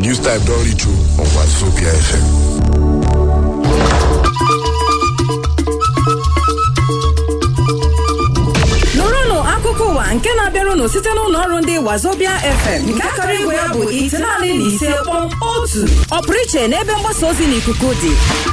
News Type don reach you on Wazobia FM. nụrụnụ akụkọ ụwa nke na-abịarụnụ site n'ụlọ ọrụ ndị wazobia fm nke akara igwe ya bụ itenaanị na ise kpọm otu ọpụrụ iche n'ebe mgbasa ozi n'ikuku dị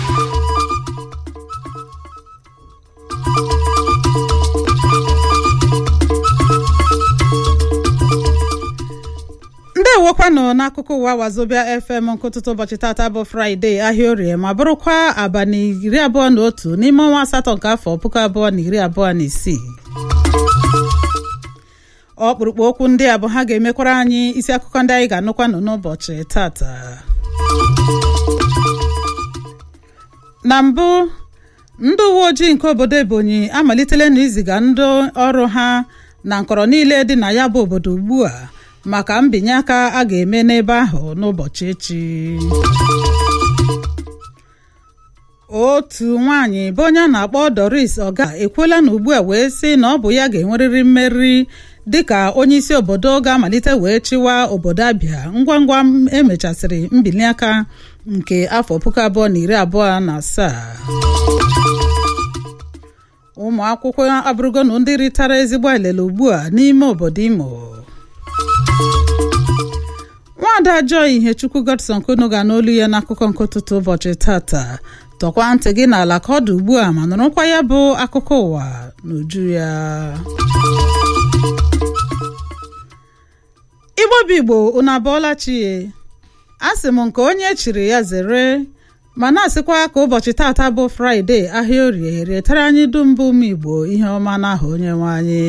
ndewokwanụ n'akụkọ ụwa wazobia fm nke ụtụtụ ụbọchị tata bụ fraịde ahịa orie ma bụrụkwa abalị iri abụọ na otu n'ime ọnwa asatọ nke afọ puku abụọ na iri abụọ na isii ọkpụrụkpụ okwu ndị a bụ ha ga-emekwara anyị isi akụkọ ndị anyị ga-anụkwanụ n'ụbọchị tata na mbụ ndị uwe ojii nke obodo ebonyi amalitela na iziga ndị ọrụ ha na nkọrọ niile dị na ya bụ obodo ugbu a maka mbinye aka a ga-eme n'ebe ahụ n'ụbọchị echi otu nwaanyị bụ onye a na-akpọ doris ọga ekwuola na ugbu a wee sị na ọ bụ ya ga-enwerịrị mmeri dịka onye isi obodo ga-amalite wee chịwa obodo abịa ngwa ngwa emechasịrị mbili aka nke afọ puku abụọ na iri abụọ na asaa ụmụ akwụkwọ abụrụgonu ndị ritara ezigbo elele ugbu a n'ime obodo imo nwaada joy ihechukwu godson kunu ga n'olu ya n'akụkọ nke ụtụtụ ụbọchị tata tọkwa ntị gị n'ala ka ọ dị ugbu a ma nụrụkwa ya bụ akụkọ ụwa n'uju ya igbo bụ igbo unu abụọla chie a sị m nke onye chiri ya zere ma na-asịkwa ka ụbọchị tata bụ fraịde ahịa orie retara anyị dum bụ ụmụ igbo ihe ọma n'aha onye nwe anyị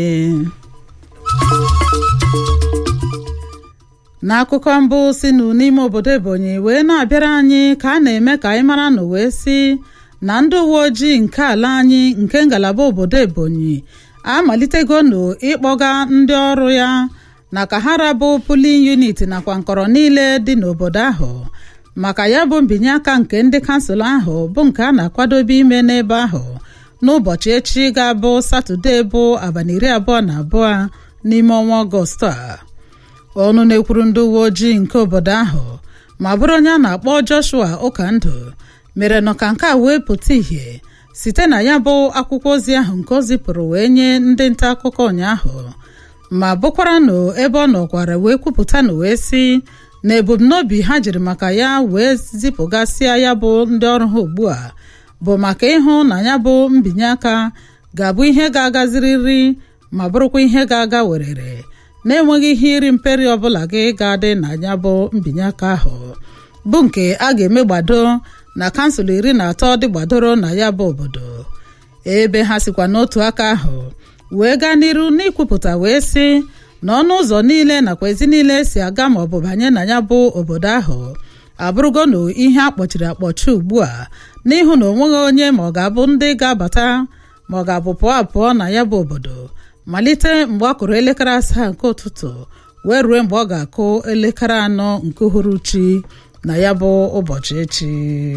n'akụkọ mbụ si nụ n'ime obodo ebonyi wee na-abịara anyị ka a na-eme ka anyị mara nụ wee si na ndị uwe ojii nke ala anyị nke ngalaba obodo ebonyi amalitegonu ịkpọga ndị ọrụ ya na ka ha rabụ pulin unit nakwa nkọrọ niile dị n'obodo ahụ maka ya bụ mbinye aka nke ndị kansụl ahụ bụ nke a na-akwadobe ime n'ebe ahụ n'ụbọchị echi ga-abụ satọde bụ abalị iri abụọ na abụọ n'ime ọnwa ọgọst a ọnụ na-ekwuru ndị uwe ojii nke obodo ahụ ma bụrụ onye a na-akpọ joshua ụkandụ mere nọ ka nke a wee pụta ìhè site na ya bụ akwụkwọ ozi ahụ nke o zipụrụ wee nye ndị nta akụkọ ụnyaahụ ma bụkwara nụ ebe ọ nọkwara wee kwupụta na wee sị na ebumnobi ha jiri maka ya wee zipụgasịa ya bụ ndị ọrụ ha ugbu a bụ maka ịhụ na ya bụ mbinye aka ga-abụ ihe ga-agazirịrị ma bụrụkwa ihe ga-aga werere na-enweghị ihe iri mperi ọbụla gị ga-adị na ya bụ mbinye aka ahụ bụ nke a ga-eme gbado na kansụl iri na atọ dị gbadoro na ya bụ obodo ebe ha sikwa n'otu aka ahụ wee gaa n'iru n'ikwupụta wee sị na ọnụ ụzọ niile nakwa ezi niile si aga ma ọ bụ banye na ya bụ obodo ahụ abụrụgonu ihe akpọchiri akpọchi ugbu a n'ihu na onweghị onye ma ọ ga-abụ ndị ga-abata ma ọ ga-abụ pụọ apụọ na ya bụ obodo malite mgbe ọ kụrụ elekere asaa nke ụtụtụ wee rue mgbe ọ ga-akụ elekere anọ nke uhuruchi na ya bụ ụbọchị echi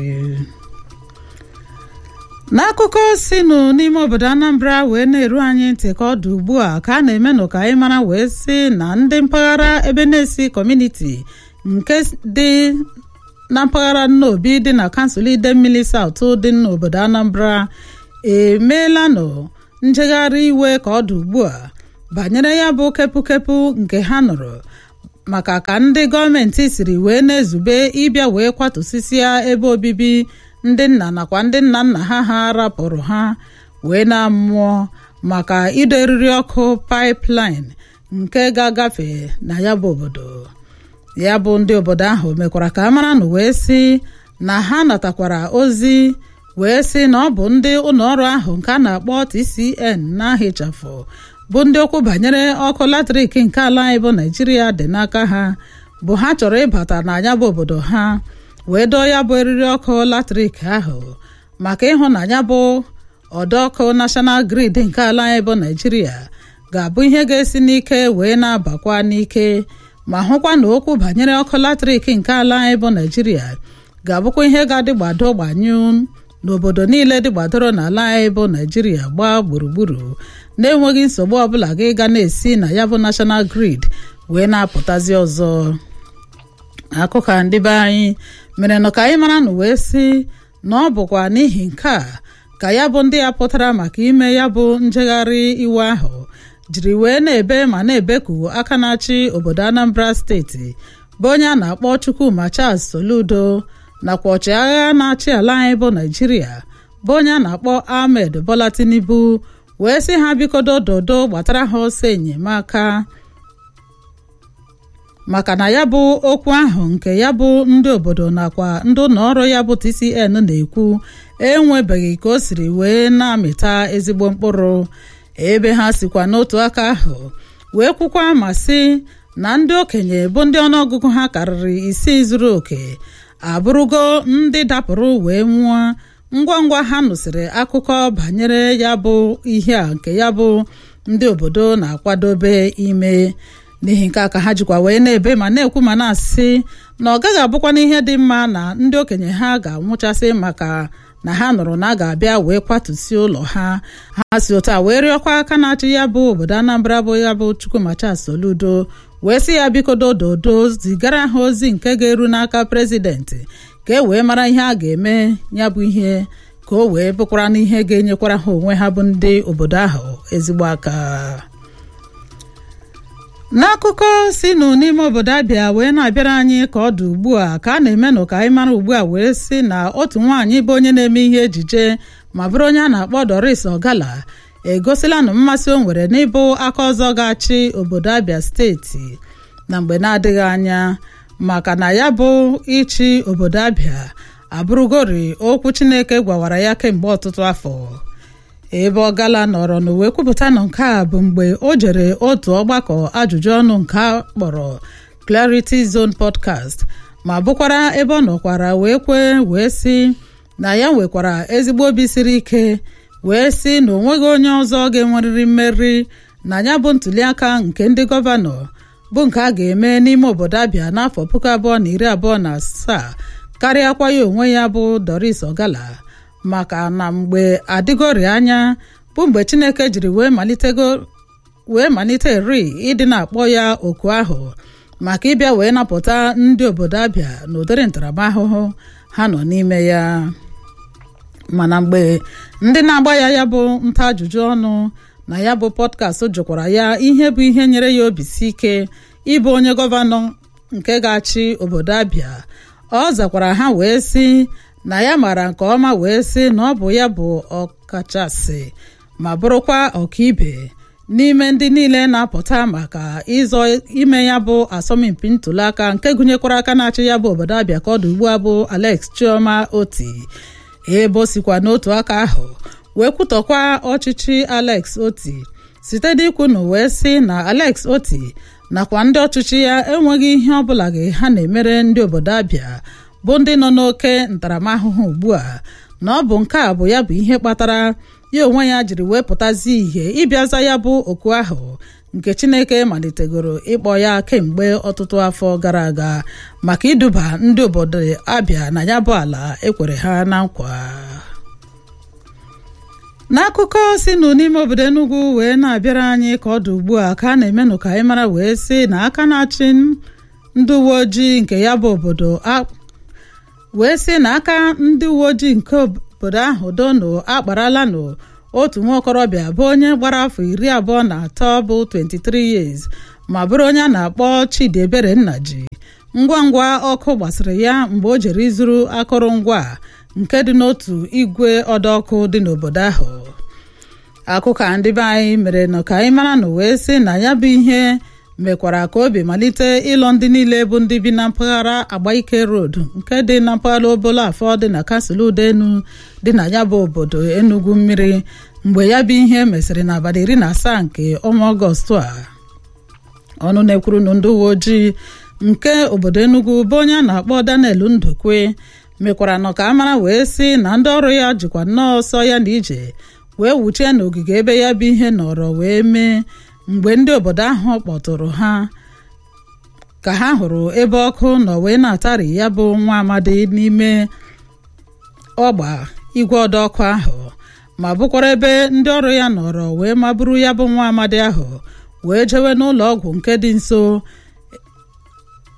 n'akụkọ sinụ n'ime obodo anambra wee na-eru anyị ntị ka ọ dị ugbu a ka a na-emenụ ka anyị mara wee sị na ndị mpaghara ebe na-esi kọmuniti nke dị na mpaghara nnobi dị na kansụl idemmili saut dị n'obodo anambra emeelanụ njegharị iwe ka ọ dị ugbu a banyere ya bụ kepụkepụ nke ha nụrụ maka ka ndị gọọmenti siri wee na-ezube ịbịa wee kwatụsịsịa ebe obibi ndị nna nakwa ndị nna nna ha ha rapụrụ ha wee na-amụọ maka ido eriri ọkụ pipeline nke ga-agafe na ya bụ obodo ya bụ ndị obodo ahụ mekwara ka a mara na wee sị na ha natakwara ozi wee sị na ọ bụ ndị ụlọọrụ ahụ nke a na-akpọ TCN na-ahịchafụ bụ ndị okwu banyere ọkụ latrik nke ala anyị bụ naijiria dị n'aka ha bụ ha chọrọ ịbata n'anya bụ obodo ha wee dọọ ya bụ eriri ọkụ latrik ahụ maka ịhụ na ya bụ ọdọ ọkụ national grid nke ala anyị bụ naijiria ga-abụ ihe ga-esi n'ike wee na-abakwa n'ike ma hụkwa na okwu banyere ọkụ latrik nke ala anyị bụ naijiria ga-abụkwa ihe ga-adị gbado gbanyụ n'obodo niile dị gbadoro n'ala anyị bụ naijiria gbaa gburugburu na-enweghị nsogbu ọbụla gị ga na-esi na ya bụ national grid wee na-apụtazi ọzọ akụkọ ndị be anyị mere nụ ka anyị mara nụ wee sị na ọ bụkwa n'ihi nke a ka ya bụ ndị ya pụtara maka ime ya bụ njegharị iwe ahụ jiri wee na-ebe ma na-ebeku aka na-achị obodo Anambra steeti bụ onye a na-akpọ Chukwuma Charles Soludo nakwa ọchịagha na-achị ala anyị bụ Naijiria bụ onye a na-akpọ Ahmed Bola Tinubu wee sị ha bikodo dodo gbatara ha ọsọ enyemaka maka na ya bụ okwu ahụ nke ya bụ ndị obodo nakwa ndị ụlọ ọrụ ya bụ TCN na-ekwu enwebeghị ka o siri wee na-amịta ezigbo mkpụrụ ebe ha sikwa n'otu aka ahụ wee kwukwa ma sị na ndị okenye bụ ndị ọnụọgụgụ ha karịrị isii zuru oke abụrụgo ndị dapụrụ wee nwụọ ngwa ngwa ha nụsịrị akụkọ banyere ya bụ ihe a nke ya bụ ndị obodo na-akwadobe ime n'ihi nke a ka ha jikwa wee na-ebe ma na-ekwu ma na-asị na ọ gaghị abụkwana ihe dị mma na ndị okenye ha ga-anwụchasị maka na ha nụrụ na a ga-abịa wee kwatusi ụlọ ha ha si otu a wee rịọkwa aka na-achị ya bụ obodo Anambra bụ ya bụ Chukwuma Charles Soludo wee sị ya bikodo dodo zigara ha ozi nke ga-eru n'aka prezidenti ka e wee mara ihe a ga-eme ya bụ ihe ka o wee bụkwara n'ihe ga-enyekwara ha onwe ha bụ ndị obodo ahụ ezigbo aka n'akụkọ si nụ n'ime obodo abịa wee na-abịara anyị ka ọ dị ugbu a ka a na-emenụ ka anyị mara ugbu a wee sị na otu nwaanyị bụ onye na-eme ihe ejije ma bụrụ onye a na-akpọ Doris Ogala egosila nụ mmasị o nwere n'ịbụ aka ọzọ ga-achị obodo abịa steeti na mgbe na-adịghị anya maka na ya bụ ịchị obodo abịa abụrụgori okwu Chineke gwawara ya kemgbe ọtụtụ afọ ebe ọgala nọrọ n'uwe kwupụta nọ nke a bụ mgbe o jere otu ọgbakọ ajụjụ ọnụ nke a kpọrọ Clarity Zone podcast ma bụkwara ebe ọ nọkwara wee kwee wee sị na ya nwekwara ezigbo obi siri ike wee sị na onweghị onye ọzọ ga-enwerịrị mmeri na ya bụ ntuliaka nke ndị gọvanọ bụ nke a ga-eme n'ime obodo Abịa n'afọ puku abụọ na iri abụọ na asaa karịakwa ya onwe ya bụ Doris Ogala maka na mgbe adịgori anya bụ mgbe Chineke jiri wee malitego wee malite ri ịdị na-akpọ ya oku ahụ maka ịbịa wee napụta ndị obodo Abịa n'ụdịrị ntaramahụhụ ha nọ n'ime ya mana mgbe ndị na-agba ya ya bụ nta ajụjụ ọnụ na ya bụ pọdkast jụkwara ya ihe bụ ihe nyere ya obi si ike ịbụ onye gọvanọ nke ga-achị obodo Abịa ọ zakwara ha wee sị na ya mara nke ọma wee sị na ọ bụ ya bụ ọkachasị ma bụrụkwa ọkaibe n'ime ndị niile na-apụta maka ịzọ ime ya bụ asọmpi ntụliaka nke gụnyekwara aka na-achị ya bụ obodo Abịa ka ọ dị ugbu a bụ Alex Chioma Oti ebe o sikwa n'otu aka ahụ wee kwutọkwa ọchịchị Alex Oti site n'ikwu na wee sị na Alex Oti nakwa ndị ọchịchị ya enweghị ihe ọbụla gị ha na-emere ndị obodo Abịa bụ ndị nọ n'oke ntaramahụhụ ugbu a na ọ bụ nke a bụ ya bụ ihe kpatara ya onwe ya jiri wee pụtazi ihe ịbịaza ya bụ oku ahụ nke Chineke malitegoro ịkpọ ya kemgbe ọtụtụ afọ gara aga maka iduba ndị obodo Abịa na ya bụ ala ekwere ha na nkwa n'akụkọ si nụ n'ime obodo Enugu wee na-abịara anyị ka ọ dị ugbu a ka a na-emenụ ka anyị mara wee sị na aka na-achị ndị uwe ojii nke ya bụ obodo wee sị na aka ndị uwe ojii nke obodo ahụ dono akparala nụ otu nwa okorobịa bụ onye gbara afọ iri abụọ na atọ bụ 23 years ma bụrụ onye a na-akpọ Chidiebere Nnaji ngwa ngwa ọkụ gbasịrị ya mgbe o jere izuru akụrụngwa nke dị n'otu igwe ọdọọkụ dị n'obodo ahụ akụkọ ndị be anyị mere nọ ka anyị mara na wee sị na ya bụ ihe mekwara ka obi malite ịlọ ndị niile bụ ndị bi na mpaghara agbaike road nke dị na mpaghara obolo afọ dị na kasụl udenu dị na ya bụ obodo Enugu mmiri mgbe ya bụ ihe mesịrị n'abalị iri na asaa nke ọnwa ọgọstụ a ọnụ na-ekwuru na ndị uwe ojii nke obodo Enugu bụ onye a na-akpọ Daniel Ndukwe mekwara nọ ka a mara wee sị na ndị ọrụ ya jikwa nnọọ ọsọ ya na ije wee wuchie n'ogige ebe ya bụ ihe nọrọ wee mee mgbe ndị obodo ahụ kpọtụrụ ha ka ha hụrụ ebe ọkụ nọ wee na-atari ya bụ nwa amadi n'ime ọgba igwe ọdọ ọkụ ahụ ma bụkwara ebe ndị ọrụ ya nọrọ wee maburu ya bụ nwa amadi ahụ wee jewe n'ụlọ ọgwụ nke dị nso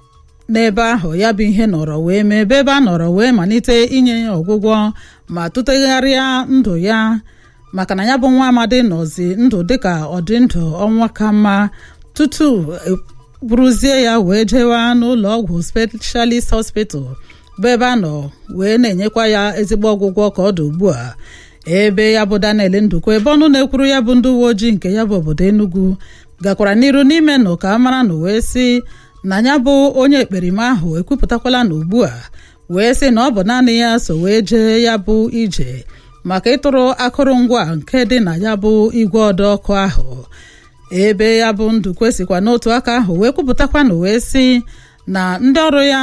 n'ebe ahụ ya bụ ihe nọrọ wee mee ebe ebe a nọrọ wee malite inye ya ọgwụgwọ ma tụtegharịa ndụ ya maka na ya bụ nwa amadi nọzi ndụ dịka ọdị ndụ ọnwa ka mma tutu buruzie ya wee jewa n'ụlọ ọgwụ specialist hospital bụ ebe a nọ wee na-enyekwa ya ezigbo ọgwụgwọ ka ọ dị ugbu a ebe ya bụ Daniel Ndukwu ebe ọnụ na-ekwuru ya bụ ndị uwe ojii nke ya bụ obodo Enugu gakwara n'iru n'ime nụ ka a mara na wee sị na ya bụ onye ekperima ahụ ekwupụtakwala na ugbu a wee sị na ọ bụ naanị ya so wee jee ya bụ ije maka ịtụrụ akụrụngwa nke dị na ya bụ igwe ọdọ ọkụ ahụ ebe ya bụ Ndukwu sikwa n'otu aka ahụ wee kwupụtakwa na wee sị na ndị ọrụ ya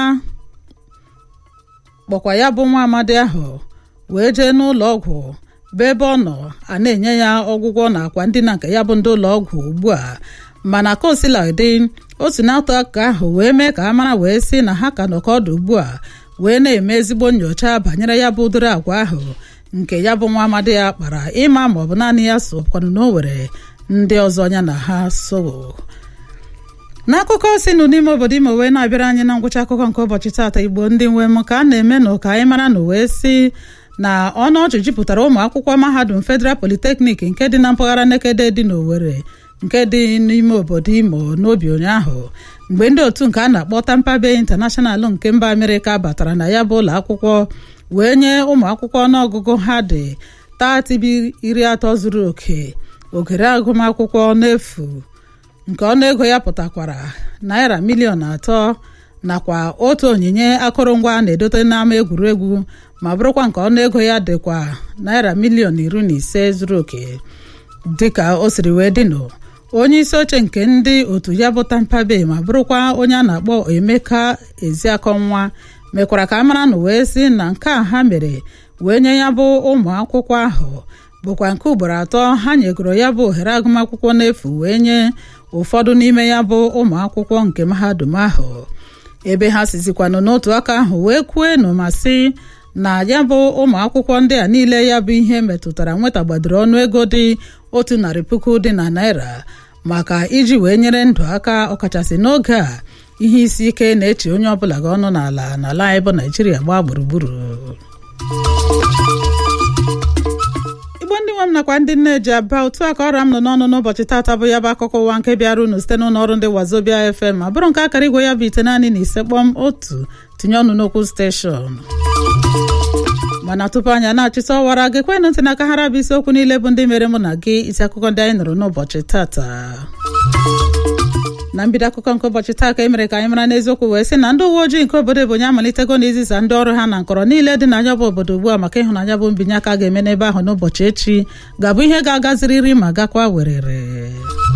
kpọkwa ya bụ nwa amadi ahụ wee jee n'ụlọ ọgwụ bụ ebe ọ nọ a na-enye ya ọgwụgwọ na akwa ndina nke ya bụ ndị ụlọ ọgwụ ugbu a mana ka osila dị otu na-atụ aka ahụ wee mee ka a mara wee sị na ha ka nọkọ ọdụ ugbu a wee na-eme ezigbo nyocha banyere ya bụ ụdịrị agwa ahụ nke ya bụ nwa amadi ya kpara ịma ma ọ bụ naanị ya so kwanụ na o were ndị ọzọ ya na ha so n'akụkọ si nụ n'ime obodo imo wee na-abịara anyị na ngwụcha akụkọ nke ụbọchị taata igbo ndị nwe m ka a na-eme nụ ka anyị mara na wee si na ọnụ ọchị jupụtara ụmụ akwụkwọ mahadum federal polytechnic nke dị na mpaghara nekede dị n'Owerri nke dị n'ime obodo imo n'obi ụnyaahụ mgbe ndị otu nke a na-akpọ Tampa Bay International nke mba Amerịka batara na ya bụ ụlọ akwụkwọ wee nye ụmụ akwụkwọ ọnụọgụgụ ha dị taatibi iri atọ zuru oke ogere agụmakwụkwọ n'efu nke ọnụego ya pụtakwara naira miliọn atọ nakwa otu onyinye akụrụngwa na-edote n'ama egwuregwu ma bụrụkwa nke ọnụego ya dịkwa naira miliọn iri na ise zuru oke dịka o siri wee dịnụ onye isi oche nke ndị otu ya bụ Tampa Bay ma bụrụkwa onye a na-akpọ Emeka Eziakọnwa mekwara ka a mara na wee sị na nke a ha mere wee nye ya bụ ụmụ akwụkwọ ahụ bụkwa nke ugboro atọ ha nyegoro ya bụ ohere agụmakwụkwọ n'efu wee nye ụfọdụ n'ime ya bụ ụmụ akwụkwọ nke mahadum ahụ ebe ha sizikwanụ n'otu aka ahụ wee kwuenụ ma sị na ya bụ ụmụ akwụkwọ ndị a niile ya bụ ihe metụtara nwetagbadoro ọnụego dị otu narị puku dị na naira maka iji wee nyere ndụ aka ọkachasị n'oge a ihe isi ike na-eche onye ọbụla gị ọnụ n'ala n'ala anyị bụ naijiria gbaa gburugburu igbo ndị nwe m nakwa ndị nne ji aba otu a ka ọra m nọ n'ọnụ n'ụbọchị taata bụ ya bụ akụkọ ụwa nke bịara unu site n'ụlọ ọrụ ndị wazobia fm ma bụrụ nke akara igwe ya bụ ite naanị na ise kpọm otu tinye ọnụ n'okwu steshọn mana tupu anyị na-achịta ọwara gị kwenụ ntị n'aka hara bụ isiokwu niile bụ ndị mere mụ na gị isi akụkọ ndị anyị nụrụ n'ụbọchị tata na mbido akụkọ nke ụbọchị taa ka e mere ka anyị mara n'eziokwu wee sị na ndị uwe ojii nke obodo Ebonyi amalitego na iziza ndị ọrụ ha na nkọrọ niile dị na ya bụ obodo ugbu a maka ịhụnanya bụ mbinye aka ga-eme n'ebe ahụ n'ụbọchị echi ga-abụ ihe ga-agaziriri ma gakwa werere